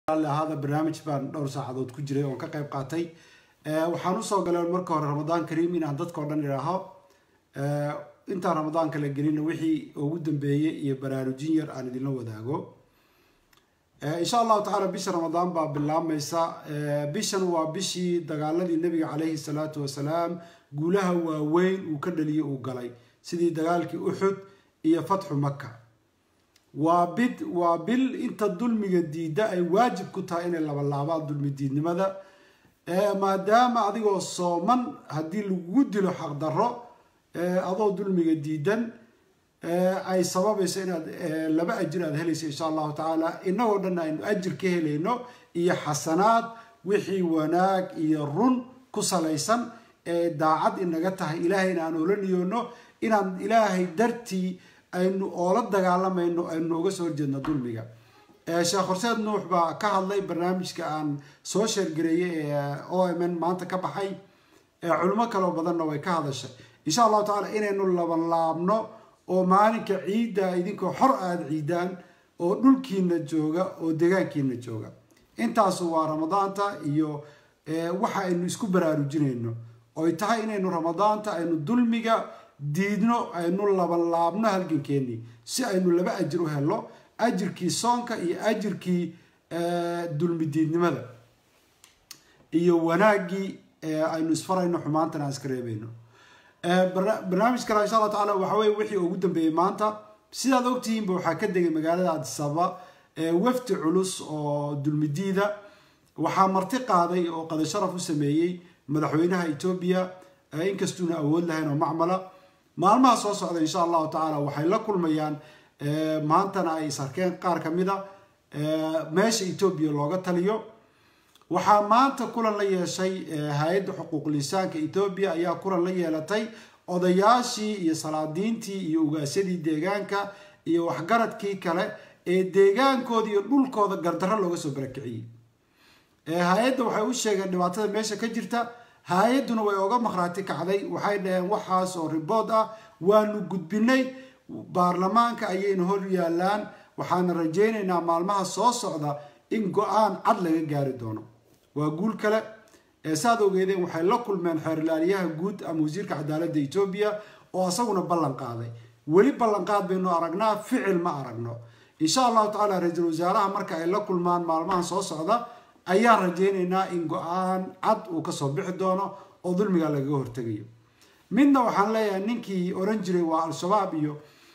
ahaada barnaamij baan dhowr saacadood ku jiray oon ka qayb qaatay waxaan usoo galay marka hore ramadaan kariim inaan dadka o dhan idhaaho intaan ramadaanka la gelina wixii ugu dambeeyey iyo baraarujin yar aan idinla wadaago insha allahu tacaala bisha ramadaan baa bilaabmaysa bishan waa bishii dagaaladii nabiga caleyhi salaatu wasalaam guulaha waaweyn uu ka dhaliyay uu galay sidii dagaalkii uxud iyo fatxu maka waa bid waa bil inta dulmiga diida ay waajib ku tahay inay labalaabaan dulmi diidnimada maadaama adigoo sooman haddii lagugu dilo xaqdarro adoo dulmiga diidan ay sababayso inaad laba ajir aad helayso insha allahu tacaala inagoo dhan aynu ajir ka helayno iyo xasanaad wixii wanaag iyo run ku salaysan ee daacad inaga tahay ilaahayna aan oola niyoono inaan ilaahay dartii aynu oola dagaalamayno aynu uga soo horjeedno dulmiga sheekh horseed nuux baa ka hadlay barnaamijka aan soo sheergareeyey ee o m n maanta ka baxay culimo kaloo badanna way ka hadashay insha allahu tacala inaynu labanlaabno oo maalinka ciidda idinkoo xor aada ciidaan oo dhulkiina jooga oo degaankiina jooga intaasu waa ramadaanta iyo waxa aynu isku baraarujinayno oy tahay inaynu ramadaanta aynu dulmiga diidno aynu labanlaabno halgankeenii si aynu laba ajir u helno ajirkii soonka iyo ajirkii dulmi diidnimada iyo wanaaggii aynu isfarayno xumaantana aan iska reebayno barnaamij kale insha allah tacala waxa weye wixii ugu dambeeyey maanta sidaad ogtihiinba waxaa ka degay magaalada adisaba wafdi culus oo dulmidiida waxaa marti qaaday oo qada sharaf u sameeyey madaxweynaha etoobiya inkastuuna awood lahayn oo macmala maalmaha soo socda insha allahu tacaala waxay la kulmayaan maantana ay isarkeen qaar ka mid a meesha etoobiya looga taliyo waxaa maanta kulan la yeeshay hay-adda xuquuqul insaanka etoobiya ayaa kulan la yeelatay odayaashii iyo salaadiintii iyo ugaasyadii deegaanka iyo waxgaradkii kale ee deegaankooda iyo dhulkooda gardarro looga soo barakiciyey hay-adda waxay u sheegeen dhibaatada meesha ka jirta hay-adduna way oga maqhraati kacday waxay dhaheen waxaas oo ribood ah waanu gudbinay baarlamaanka ayayna hor yaalaan waxaana rajaynaynaa maalmaha soo socda in go-aan cad laga gaari doono waa guul kale saad ogeedeen waxay la kulmeen xeerlaaliyaha guud ama wasiirka cadaaladda etoobiya oo isaguna ballan qaaday weli ballanqaad baynu aragnaa ficil ma aragno insha allahu tacaala ra-iisul wasaaraha marka ay la kulmaan maalmahan soo socda ayaan rajaynaynaa in go-aan cad uu kasoo bixi doono oo dulmiga lagaga hortegayo midna waxaan leeyahay ninkii oran jiray waa al-shabaab iyo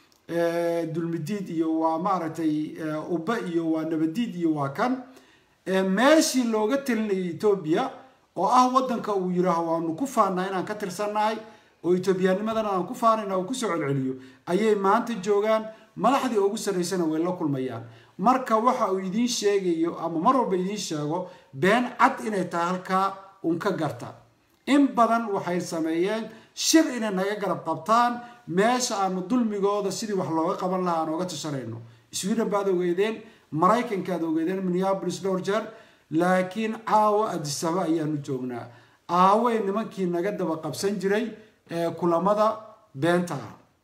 dulmidiid iyo waa maaragtay ubba iyo waa nabadiid iyo waa kan meeshii looga talinayay etoobiya oo ah wadanka uu yiraaho waanu ku faanaa inaan ka tirsannahay oo etoobiyaanimadana aan ku faanayna uu kusoo celceliyo ayay maanta joogaan madaxdii ugu sarraysana way la kulmayaan marka waxa uu idiin sheegayo ama mar walba idiin sheego been cad inay tahay halkaa un ka garta in badan waxay sameeyeen shir inay naga garab qabtaan meesha aanu dulmigooda sidii wax looga qaban lahaa aan ooga tashanayno sweden baad ogeedeen maraykankaad ogeedeen minneabolis dhowr jeer laakiin caawa adisaba ayaanu joognaa aawey nimankii naga daba qabsan jiray kulamada beenta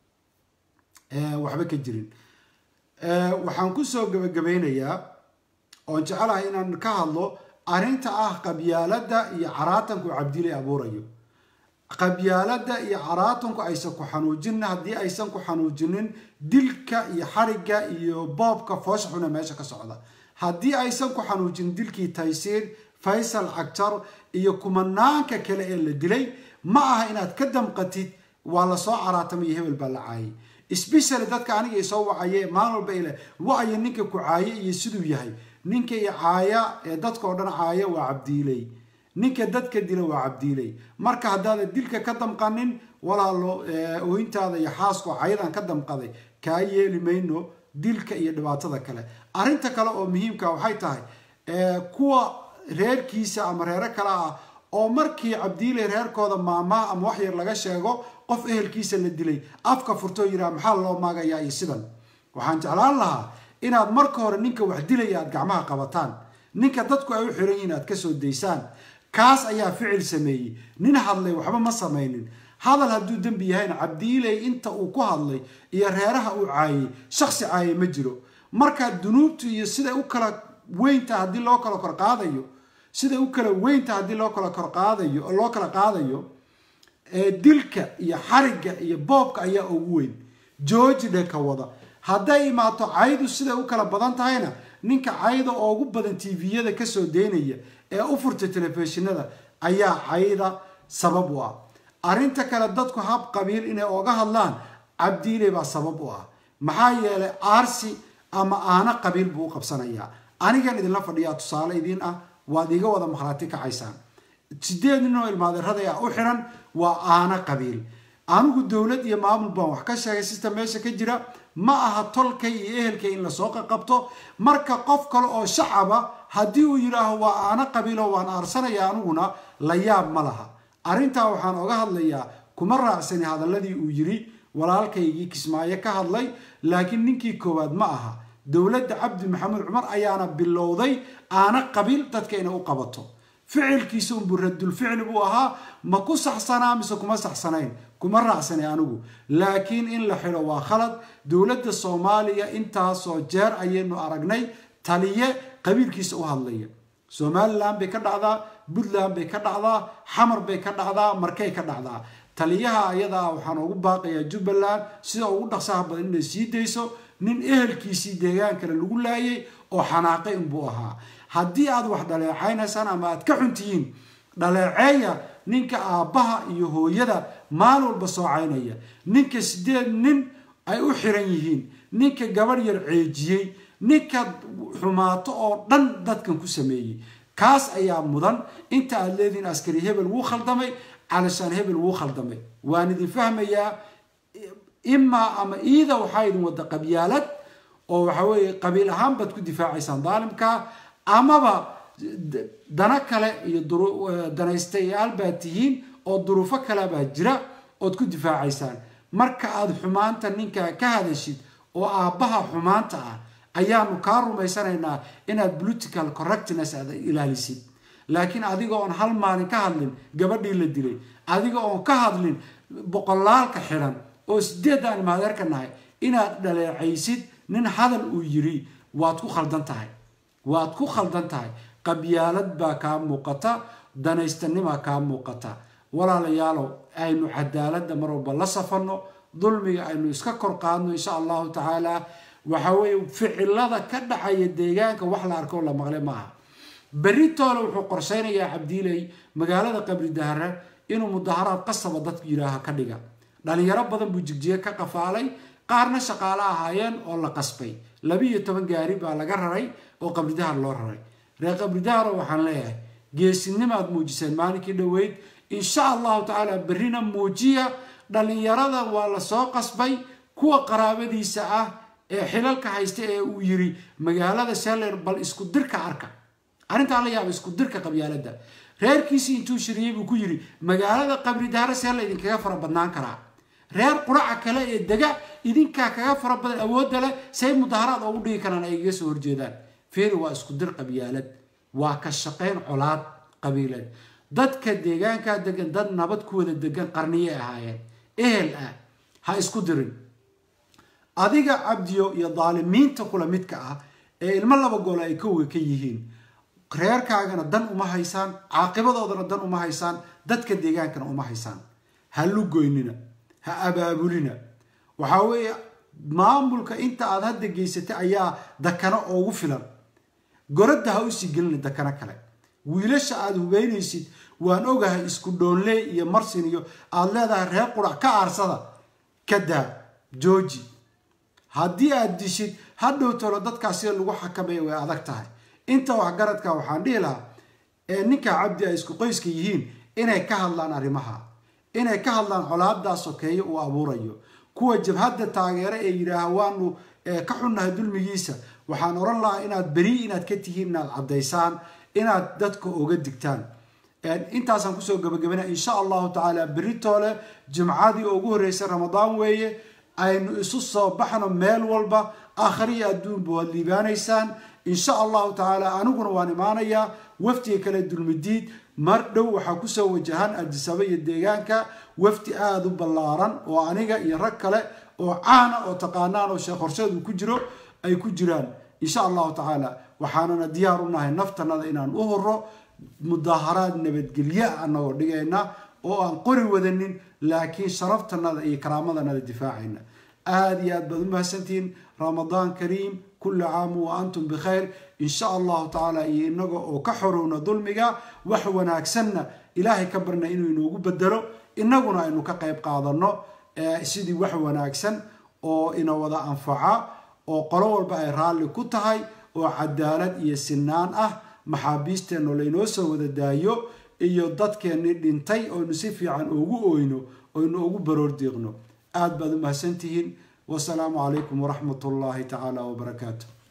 ah waxba ka jirin waxaan kusoo gabagabeynayaa oon jecelahay inaan ka hadlo arrinta ah qabyaaladda iyo caraatanku cabdilay abuurayo qabyaaladda iyo caraatanku aysan ku xanuujinin haddii aysan ku xanuujinin dilka iyo xarigga iyo boobka foosha xuna meesha ka socda haddii aysan ku xanuujinin dilkii taysiir faysal cagjar iyo kumanaanka kale ee la dilay ma aha inaad ka damqatid waa lasoo caraatamay iyo hebel baa la caayay sbeshally dadka aniga isoo wacaye maalin walba ile wacyo ninka ku caaye iyo siduu yahay ninka i caaya ee dadka oo dhan caaya waa cabdiiley ninka dadka dila waa cabdiiley marka haddaadan dilka ka damqanin walaalo ooyintaada iyo xaasko cayadan ka damqaday kaa yeeli mayno dilka iyo dhibaatada kale arrinta kale oo muhiimka waxay tahay kuwa reerkiisa ama reero kale ah oo markii cabdiiley reerkooda maamaha ama wax yar laga sheego qof ehelkiisa la dilay afka furtoo yiraa maxaa loo maagayaa iyo sidan waxaan jeclaan lahaa inaad marka hore ninka wax dilaya aad gacmaha qabataan ninka dadku ay u xiran yihiin aad kasoo daysaan kaas ayaa ficil sameeyey nin hadlay waxba ma samaynin hadal hadduu dembi yahayna cabdiiley inta uu ku hadlay iyo reeraha uu caayay shaksi caayay ma jiro marka dunuubtu iyo siday u kala weynta haddii loo kala kor qaadayo siday u kala weynta haddii loo kala kor qaadayo loo kala qaadayo dilka iyo xarigga iyo boobka ayaa ugu weyn georgi dheka wada hadday imaato caydu siday u kala badan tahayna ninka cayda ugu badan tviyada kasoo daynaya ee u furta telefishinada ayaa cayda sabab u ah arrinta kale dadku hab qabiil inay oga hadlaan cabdiile baa sabab u ah maxaa yeelay aarsi ama aana qabiil buu u qabsanayaa anigan idinla fadhiyaa tusaale idiin ah waad iga wada makhlaati kacaysaan sideed nin oo ilmaadeeraday ah u xiran waa aana qabiil anigu dowlad iyo maamul baan wax ka sheegay sista meesha ka jira ma aha tolkay iyo ehelkay in lasoo qaqabto marka qof kale oo shacaba haddii uu yidhaaho waa aana qabiilo waan aarsanaya aniguna la yaab ma laha arrintaa waxaan oga hadlayaa kuma raacsani hadaladii uu yiri walaalkaygii kismaayo ka hadlay laakiin ninkii koowaad ma aha dowladda cabdi maxamuud cumar ayaana bilowday aana qabiil dadka inay u qabato ficilkiisa unbuu radulficli buu ahaa ma ku saxsanaa mise kuma saxsanayn kuma raacsani anigu laakiin in la xidho waa khalad dowladda soomaaliya intaasoo jeer ayaynu aragnay taliye qabiilkiisa u hadlaya somalilan bay ka dhacdaa puntland bay ka dhacdaa xamar bay ka dhacdaa markay ka dhacdaa taliyaha ayadaa waxaan ugu baaqayaa jubbaland sida ugu dhaqsaha badan inay sii dayso nin ehelkiisii deegaan kale lagu laayay oo xanaaqay inbuu ahaa haddii aad wax dhaleecaynaysaan ama aad ka xuntihiin dhaleeceeya ninka aabbaha iyo hooyada maalin walba soocaynaya ninka sideed nin ay u xiran yihiin ninka gabadh yar ceejiyey ninka xumaato oo dhan dadkan ku sameeyey kaas ayaa mudan inta aad leedihiin askari hebel wuu khaldamay calashaan hebel wuu khaldamay waan idin fahmayaa imaa ama iida waxaa idin wada qabyaalad oo waxa weeye qabiil ahaan baad ku difaacaysaan daalimka amaba dana kale iyo danaystayaal baad tihiin oo duruufo kale baa jira ood ku difaacaysaan marka aad xumaanta ninkaa ka hadashid oo aabbaha xumaanta ah ayaanu kaa rumaysanaynaa inaad political correctness aad ilaalisid laakiin adiga oon hal maalin ka hadlin gabadhii la dilay adiga oon ka hadlin boqolaalka xidhan oo sideed aan maadeerka nahay inaad dhaleecaysid nin hadal uu yiri waad ku khaldan tahay waad ku khaldan tahay qabyaalad baa kaa muuqata danaystanima kaa muuqata walaalayaalow aynu cadaaladda mar walba la safanno dulmiga aynu iska kor qaadno insha allahu tacaala waxa weeye ficilada ka dhacaya deegaanka wax la arko la maqle maaha beritoole wuxuu qorshaynayaa cabdiiley magaalada qabri dahare inuu mudaharaad qasaba dadku yidhaaha ka dhiga dhalinyaro badan buu jigjiye ka qafaalay qaarna shaqaale ahaayeen oo la qasbay labiiyo toban gaari baa laga raray oo qabridahar loo raray reer qabridaharo waxaan leeyahay geesinimaad muujiseen maalinkii dhoweyd insha allahu tacaala berrina muujiya dhalinyarada waa lasoo qasbay kuwa qaraabadiisa ah ee xilalka haysta ee uu yiri magaalada seller bal isku dirka arka arrintaa la yaaba isku dirka qabyaalada reerkiisii intuu shiriyey buu ku yiri magaalada qabri daara see la idinkaga fara badnaan karaa reer quraca kale ee dega idinkaa kaga fara badan awoodda leh say mudaharaad ugu dhigi karaan ay iga soo horjeedaan feeri waa isku dir qabyaalad waa ka shaqayn colaad qabiileed dadka deegaankaa degan dad nabad ku wada degan qarniyay ahaayeen ehel ah ha isku dirin adiga cabdiyo iyo daalimiinta kula midka ah ee ilmo laba gool ay kowga ka yihiin reerkaagana dan uma haysaan caaqibadoodana dan uma haysaan dadka deegaankana uma haysaan ha lugoynina ha abaabulina waxaa weeye maamulka inta aad hadda geysatay ayaa dakana oogu filan goradda ha usii gelina dakano kale wiilasha aada hubeynaysid waan ogahay isku dhoonley iyo marsin iyo aada leedahay reer qurac ka aarsada ka daa jooji haddii aad dishid hadhow tolo dadkaas sida lagu xakameeya way adag tahay inta waxgaradka waxaan dhihi lahaa ee ninka cabdi ay isku qoyska yihiin inay ka hadlaan arrimaha inay ka hadlaan colaadaas sokeeye uu abuurayo kuwa jabhadda taageera ee yidhaaha waanu ka xunnahay dulmigiisa waxaan oran lahaa inaad beri inaad ka tihiin inaad caddaysaan inaad dadka oga digtaan intaasaan kusoo gabagabana insha allahu tacaala beritoole jimcadii ugu horreysay ramadaan weeye aynu isu soo baxno meel walba aakhriyo adduunba waad liibaanaysaan insha allahu tacaala aniguna waan imaanayaa wafdiga kale dulmidiid mar dhow waxaa kusoo wajahan adisaba iyo deegaanka wafdi aada u ballaaran oo aniga iyo rag kale oo caana oo taqaanaan oo sheekh horseed uu ku jiro ay ku jiraan insha allahu tacaala waxaanana diyaar u nahay naftanada inaan u horo mudaaharaad nabadgelye anagoo dhigayna oo aan qori wadanin laakiin sharaftanada iyo karaamadannada difaacayna aada iyo aad baad u mahadsantihiin ramadaan kariim kulli caamu wa antum bikhayr insha allahu tacaala iyo inaga oo ka xorowna dulmiga wax wanaagsanna ilaahay ka barna inuu inoogu bedelo inaguna aynu ka qayb qaadano sidii wax wanaagsan oo ina wada anfaca oo qolo walba ay raalli ku tahay oo cadaalad iyo sinaan ah maxaabiisteenno laynoo soo wada daayo iyo dadkeennii dhintay oynu si fiican ugu oyno oynu ugu baroor diiqno aada baad u mahadsantihiin wasalaamu calaykum waraxmat ullaahi tacaala wabarakaatu